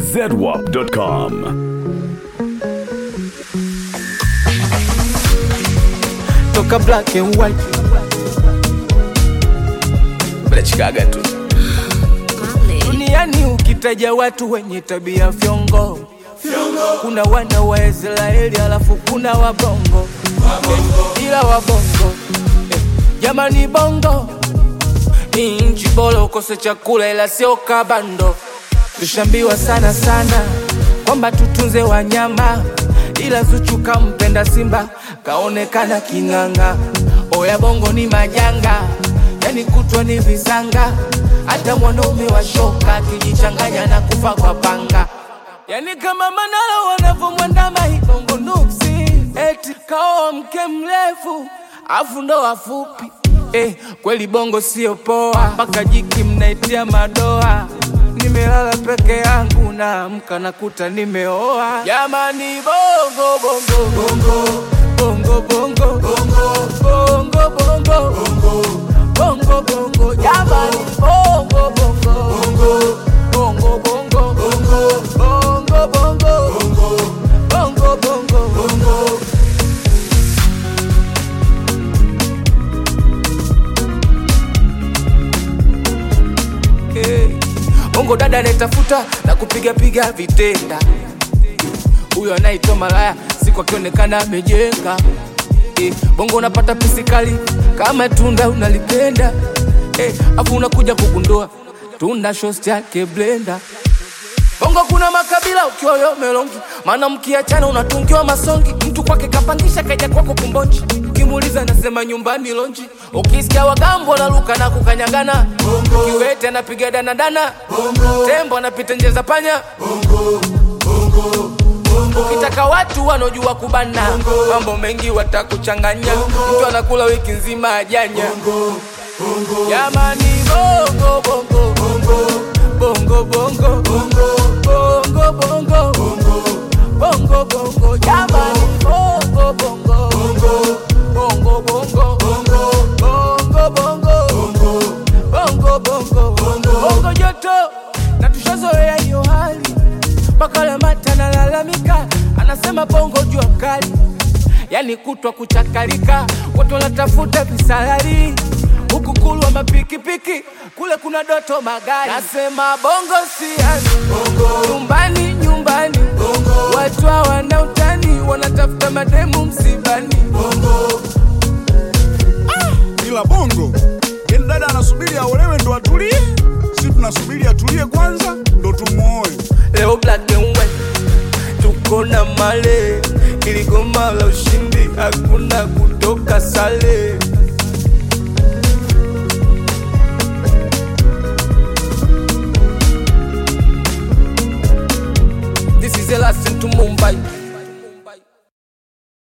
zedwap.com. toka black and white mnachikaga tu duniani ukitaja watu wenye tabia fyongo kuna wana wa israeli alafu kuna wabongo Eh, ila wabongo eh, jamani bongo ni nchi bora ukose chakula ila sio kabando tushambiwa sana sana kwamba tutunze wanyama ila Zuchu kampenda Simba kaonekana king'ang'a. Oya bongo ni majanga, yani kutwa ni visanga, hata mwanaume wa shoka akijichanganya na kufa kwa panga. Yani kama Manara wanavyomwandama hii bongo nuksi, eti kaoa mke mrefu afu ndo wafupi eh, kweli bongo sio poa, mpaka jiki mnaitia madoa. Nimelala peke yangu naamka nakuta nimeoa. Jamani bongo bongo bongo bongo bongo bongo bongo bongo bongo bongo jamani bongo bongo bongo bongo bongo bongo bongo bongo bongo Hey. Bongo dada anayetafuta na kupiga piga vitenda, huyo anaitwa malaya, siku akionekana amejenga. Eh, bongo unapata pisi kali kama tunda unalipenda, eh, afu unakuja kugundua tunda shost yake blenda. Bongo kuna makabila ukiwa yo melongi, maana mkiachana unatungiwa masongi. Mtu kwake kapangisha kaja kwako kumbonji, ukimuuliza anasema nyumbani lonji. Ukisikia wagambo wanaruka na kukanyagana, kiwete anapiga danadana, tembo anapita nje za panya. Ukitaka watu wanaojua kubana, mambo mengi watakuchanganya. Mtu anakula wiki nzima ajanya. Jamani bongo bongo bongo bongo bongo bongo bongo bongo bongo jamani bongo bongo bongo bongo bongo bongo bongo bongo bongo joto na tushazoea hiyo hali mpaka Lamata analalamika anasema bongo jua kali yani kutwa kuchakalika watu wanatafuta visalari huku kulwa mapikipiki kule kuna doto magari nasema bongo siani nyumbani nyumbani watu hawana utani wanatafuta mademu msibani ila bongo yani dada anasubiri aolewe ndo atulie si tunasubiri atulie kwanza ndo tumuoe leo black and white tuko na male iligoma la ushindi hakuna kutoka sale